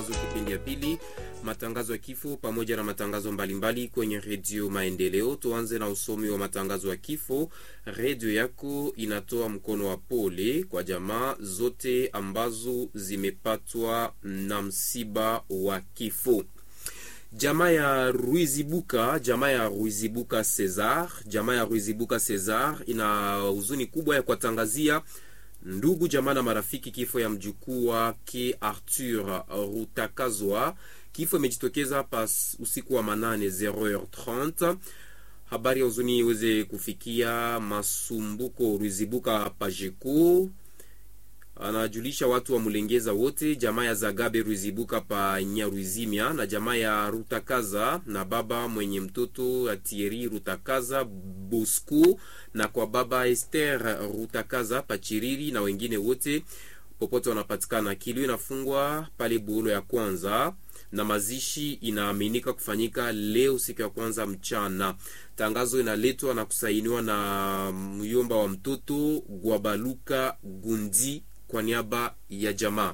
matangazo kipindi ya pili, matangazo ya kifo pamoja na matangazo mbalimbali kwenye redio Maendeleo. Tuanze na usomi wa matangazo ya kifo. Redio yako inatoa mkono wa pole kwa jamaa zote ambazo zimepatwa na msiba wa kifo. Jamaa ya Ruizibuka, jamaa ya Ruizibuka Cesar, jamaa ya Ruizibuka Cesar ina huzuni kubwa ya kuwatangazia ndugu jamaa na marafiki kifo ya mjukuu wake Arthur Rutakazwa. Kifo imejitokeza pas usiku wa manane 0h30. Habari ya huzuni iweze kufikia Masumbuko Ruizibuka Pajeko anajulisha watu wa Mulengeza wote, jamaa ya Zagabe Ruizibuka pa Nyaruizimia na jamaa ya Rutakaza na baba mwenye mtoto Atieri Rutakaza Bosco na kwa baba Esther Rutakaza Pachiriri na wengine wote popote wanapatikana. Kilio inafungwa pale Buolo ya kwanza na mazishi inaaminika kufanyika leo siku ya kwanza mchana. Tangazo inaletwa na kusainiwa na myomba wa mtoto Gwabaluka Gundi kwa niaba ya jamaa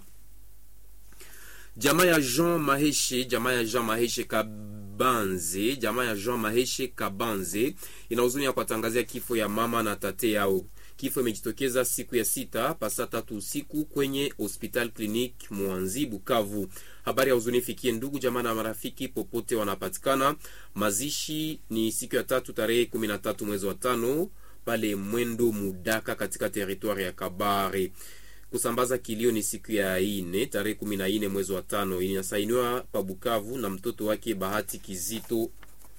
jamaa ya Jean Maheshe, jamaa ya Jean Maheshe Kabanze, jamaa ya Jean Maheshe Kabanze ina huzuni ya kuwatangazia kifo ya mama na tate yao. Kifo imejitokeza siku ya sita pasa tatu usiku kwenye hospital clinic Mwanzi Bukavu. Habari ya huzuni ifikie ndugu jamaa na marafiki popote wanapatikana. Mazishi ni siku ya tatu tarehe kumi na tatu mwezi wa tano pale Mwendo Mudaka katika teritwari ya Kabare kusambaza kilio ni siku ya ine tarehe kumi na ine mwezi wa tano. Inasainiwa pa Bukavu na mtoto wake Bahati Kizito.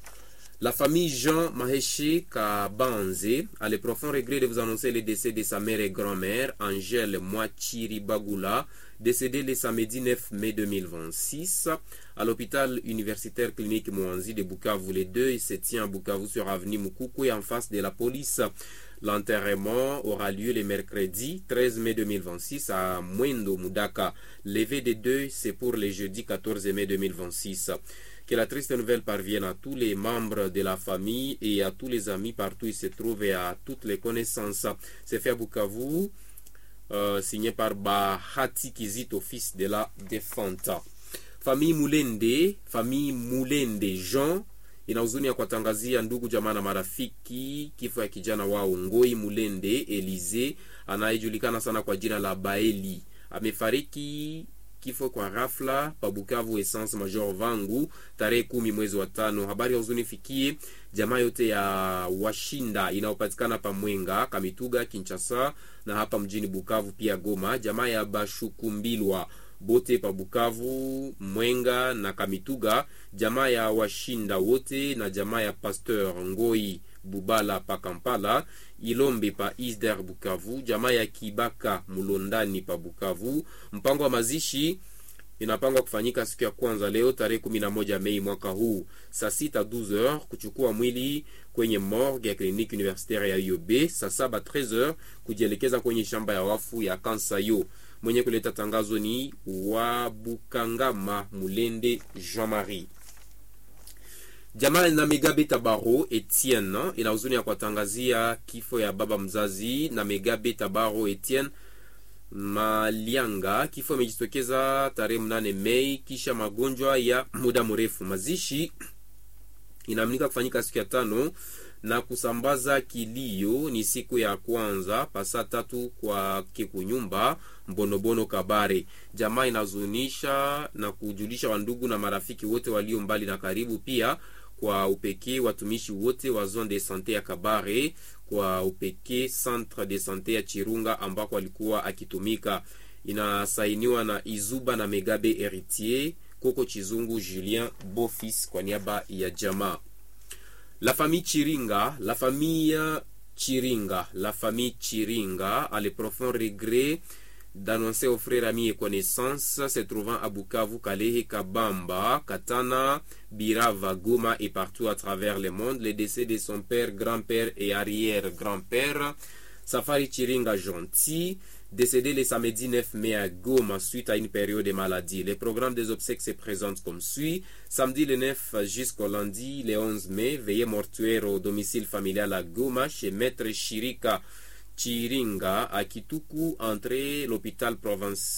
La famille Jean Maheshi Kabanze a le profond regret de vous annoncer le décès de sa mère et grand-mère Angèle Mwachiri Bagula, décédée le samedi 9 mai 2026 à l'hôpital universitaire clinique Mwanzi de Bukavu. Les deux se tient à Bukavu sur avenue Mukukwe en face de la police. L'enterrement aura lieu le mercredi 13 mai 2026 à Mwendo Mudaka. Levé des deux, c'est pour le jeudi 14 mai 2026. Que la triste nouvelle parvienne à tous les membres de la famille et à tous les amis partout où ils se trouvent et à toutes les connaissances. C'est fait à Bukavu, euh, signé par Bahati Kizito, fils de la défunte. Famille Mulende, famille Mulende Jean ina huzuni ya kuwatangazia ndugu jamaa na marafiki kifo ya kijana wao Ngoi Mulende Elize anayejulikana sana kwa jina la Baeli. Amefariki kifo kwa ghafla pa Bukavu Essence Major Vangu tarehe kumi mwezi wa tano. Habari ya huzuni fikie jamaa yote ya Washinda inayopatikana pa Mwenga, Kamituga, Kinshasa na hapa mjini Bukavu pia Goma, jamaa ya Bashukumbilwa bote pa Bukavu, Mwenga na Kamituga, jamaa ya Washinda wote na jamaa ya Pasteur Ngoi Bubala pa Kampala, Ilombe pa Isder Bukavu, jamaa ya Kibaka Mulondani pa Bukavu. Mpango wa mazishi inapangwa kufanyika siku ya kwanza leo tarehe 11 Mei mwaka huu saa sita 12h kuchukua mwili kwenye morgue ya kliniki universitaire ya UOB, saa saba 13h kujielekeza kwenye shamba ya wafu ya Kansayo. Mwenye kuleta tangazo ni Wabukangama Mulende Jean Marie. Jamaa na Megabe Tabaro Etienne ina huzuni ya kuwatangazia kifo ya baba mzazi na Megabe Tabaro Etienne Malianga. Kifo imejitokeza tarehe mnane Mei kisha magonjwa ya muda mrefu. Mazishi inaaminika kufanyika siku ya tano na kusambaza kilio ni siku ya kwanza pasa tatu kwa kikunyumba Mbonobono Kabare. Jamaa inazunisha na kujulisha wandugu na marafiki wote walio mbali na karibu, pia kwa upekee watumishi wote wa zone de sante ya Kabare, kwa upekee centre de sante ya Chirunga ambako alikuwa akitumika. Inasainiwa na Izuba na Megabe Heritier Koko Chizungu Julien Bofis kwa niaba ya jamaa. La famille Chiringa, la famille Chiringa, la famille Chiringa a le profond regret d'annoncer aux frères, amis et connaissances se trouvant à Bukavu, Kalehe, Kabamba, Katana, Birava, Goma et partout à travers le monde le décès de son père, grand-père et arrière-grand-père, Safari Chiringa Gentil, décédé le samedi 9 mai à Goma suite à une période de maladie. Le programme des obsèques se présente comme suit. Samedi le 9 jusqu'au lundi le 11 mai, veillée mortuaire au domicile familial à Goma chez Maître Chirika Chiringa à Kituku, entrée l'hôpital province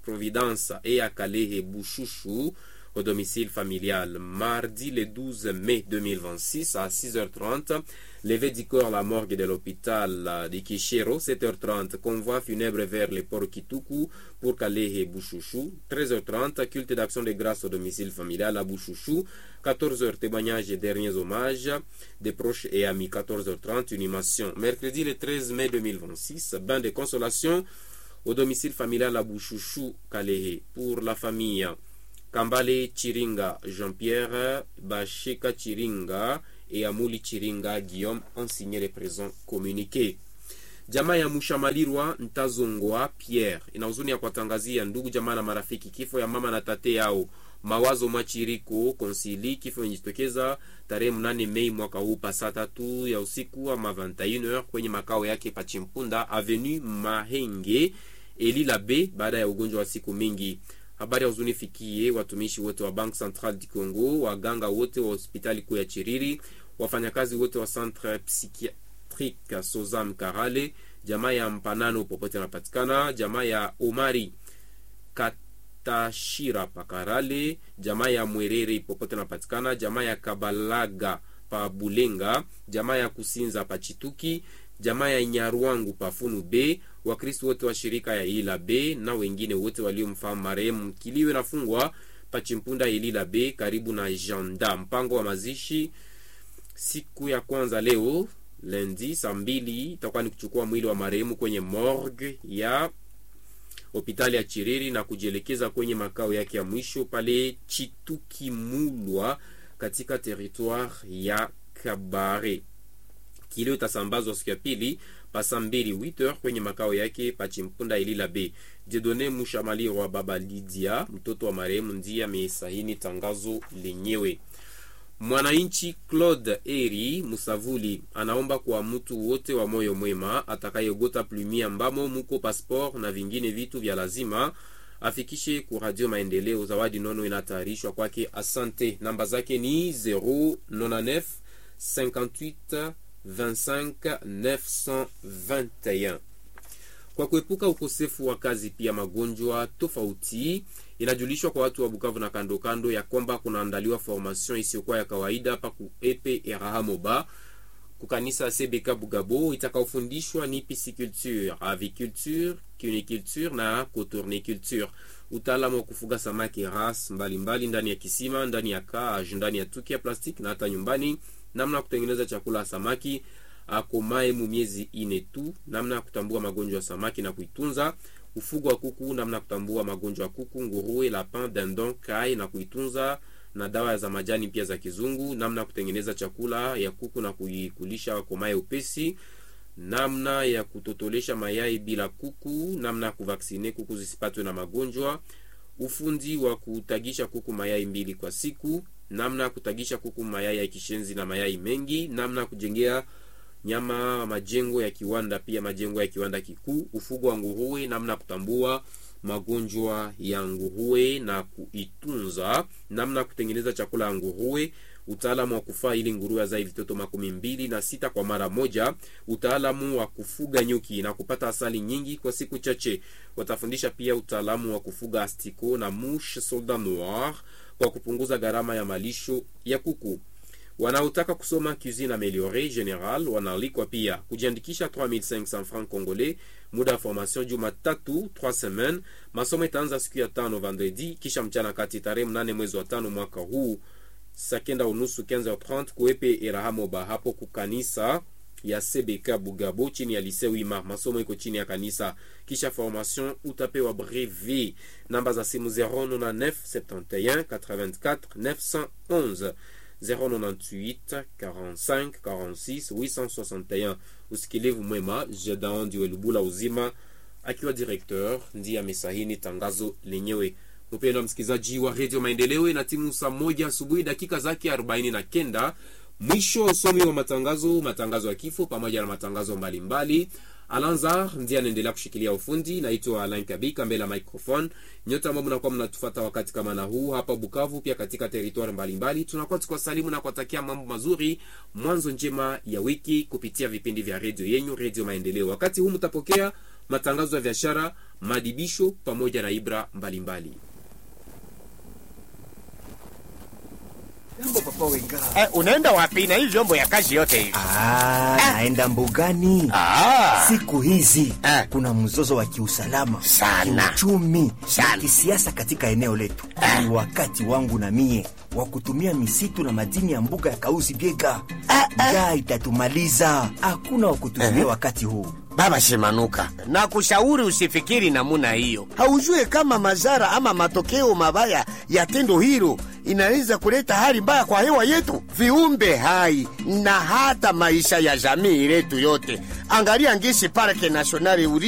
Providence et à Kalehe Bouchouchou au domicile familial. Mardi le 12 mai 2026 à 6h30, levé du corps à la morgue de l'hôpital de Kishero, 7h30, convoi funèbre vers le port Kituku pour Kalehe Bouchouchou, 13h30, culte d'action de grâce au domicile familial à Bouchouchou, 14h, témoignage et derniers hommages des proches et amis, 14h30, animation. Mercredi le 13 mai 2026, bain de consolation au domicile familial à Bouchouchou, Kalehe, pour la famille. Kambale Chiringa Jean-Pierre, Basheka Chiringa et Amuli Chiringa Guillaume ont signé les présents communiqués. Jamaa ya Mushamalirwa Ntazongwa Pierre ina huzuni ya kuwatangazia ndugu jamaa na marafiki kifo ya mama na tate yao Mawazo Machiriko Konsili, kifo imejitokeza tarehe mnane Mei mwaka huu pa saa tatu ya usiku ama 21h kwenye makao yake Pachimpunda Avenue Mahenge Elila B baada ya ugonjwa wa siku mingi. Habari ya huzuni fikie watumishi wote wa Bank Central du Congo, waganga wote wa hospitali kuu ya Chiriri, wafanyakazi wote wa Centre Psychiatrique Sozam Karale, jamaa ya Mpanano popote anapatikana, jamaa ya Omari Katashira Pakarale, jamaa ya Mwerere popote anapatikana, jamaa ya Kabalaga pa Bulenga, jamaa ya Kusinza pa Chituki, jamaa ya Nyarwangu pafunu B, Wakristo wote wa shirika ya Ilila B na wengine wote waliomfahamu marehemu. Kilio inafungwa Pachimpunda Ilila B karibu na Janda. Mpango wa mazishi siku ya kwanza leo lendi saa mbili itakuwa ni kuchukua mwili wa marehemu kwenye morgue ya hospitali ya Chiriri na kujielekeza kwenye makao yake ya mwisho pale Chituki Mulwa katika territoire ya Kabare. Kilio itasambazwa siku ya pili pasa mbili 8h kwenye makao yake Pachimpunda Ilila B. Jedone Mushamaliro wa baba Lydia, mtoto wa marehemu, ndiye amesahini tangazo lenyewe. Mwananchi Claude Eri Musavuli anaomba kwa mtu wote wa moyo mwema atakayegota plumi ambamo muko passport na vingine vitu vya lazima afikishe ku Radio Maendeleo. Zawadi nono inatayarishwa kwake. Asante. Namba zake ni 099 58 25 921. Kwa kuepuka ukosefu wa kazi pia magonjwa tofauti, inajulishwa kwa watu wa Bukavu na kando kando ya kwamba kunaandaliwa formation isiyokuwa ya kawaida hapa ku epe Erahamoba kukanisa CBK Bugabo itakaofundishwa ni pisciculture, aviculture, cuniculture na cotourniculture, utaalamu wa kufuga samaki ras mbalimbali ndani ya kisima, ndani ya cage, ndani ya tuki ya plastiki na hata nyumbani, namna ya kutengeneza chakula ya samaki akomae mu miezi ine tu, namna ya kutambua magonjwa ya samaki na kuitunza, ufugo wa kuku, namna ya kutambua magonjwa ya kuku, nguruwe, lapin, dindon, kai na kuitunza, na dawa za majani pia za kizungu, namna ya kutengeneza chakula ya kuku na kuikulisha akomae upesi, namna ya kutotolesha mayai bila kuku, namna ya kuvaksine kuku zisipatwe na magonjwa, ufundi wa kutagisha kuku mayai mbili kwa siku, namna ya kutagisha kuku mayai ya kishenzi na mayai mengi, namna ya kujengea nyama majengo ya kiwanda pia majengo ya kiwanda kikuu, ufugo wa nguruwe, namna ya kutambua magonjwa ya nguruwe na kuitunza, namna ya kutengeneza chakula ya nguruwe, utaalamu wa kufaa ili nguruwe azae vitoto makumi mbili na sita kwa mara moja, utaalamu wa kufuga nyuki na kupata asali nyingi kwa siku chache. Watafundisha pia utaalamu wa kufuga astiko na mouche soldat noir kwa kupunguza gharama ya malisho ya kuku. Wanaotaka kusoma cuisine ameliore general wanaalikwa pia kujiandikisha 3500 francs congolais. Muda wa formation Jumatatu 3 semaines. Masomo itaanza siku ya tano vendredi, kisha mchana kati tarehe mnane mwezi wa tano mwaka huu saa kenda unusu 15h30 kuepe Erahamoba hapo kukanisa ya CBK Bugabo chini ya Lycée Wima. Masomo iko chini ya kanisa. Kisha formation utapewa brevet. Namba za simu 099 71 84 911 098 45 46 861. Usikilivu mwema. Jedan Ndiwe Lubula Uzima akiwa directeur ndiye amesahini tangazo lenyewe. Mpendwa msikilizaji wa Radio Maendeleo, na timu saa moja asubuhi dakika zake arobaini na kenda mwisho wa usomi wa matangazo, matangazo ya kifo pamoja na matangazo mbalimbali. Alanzar ndiye anaendelea kushikilia ufundi. Naitwa Alain Kabika mbele ya microphone. Nyote ambao mnakuwa mnatufuata wakati kama na huu hapa Bukavu, pia katika territoire mbalimbali, tunakuwa tukiwasalimu na kuwatakia mambo mazuri, mwanzo njema ya wiki kupitia vipindi vya redio yenyu, Redio Maendeleo. Wakati huu mtapokea matangazo ya biashara madibisho pamoja na ibra mbalimbali mbali. Jambo papa Wenga. Eh, unaenda wapi na hii vyombo ya kazi yote hivi? Ah, naenda mbugani. Ah, Siku hizi Eh. kuna mzozo wa kiusalama Sana. kiuchumi Sana. na kisiasa katika eneo letu. Ni wakati wangu na mie wa kutumia misitu na madini ya mbuga ya Kausi Biega. Njaa itatumaliza, hakuna wa kutumia wakati huu. Baba Shimanuka, na kushauri usifikiri namuna hiyo. Haujue kama madhara ama matokeo mabaya ya tendo hilo inaweza kuleta hali mbaya kwa hewa yetu, viumbe hai na hata maisha ya jamii letu yote. Angalia ngisi parke nasionali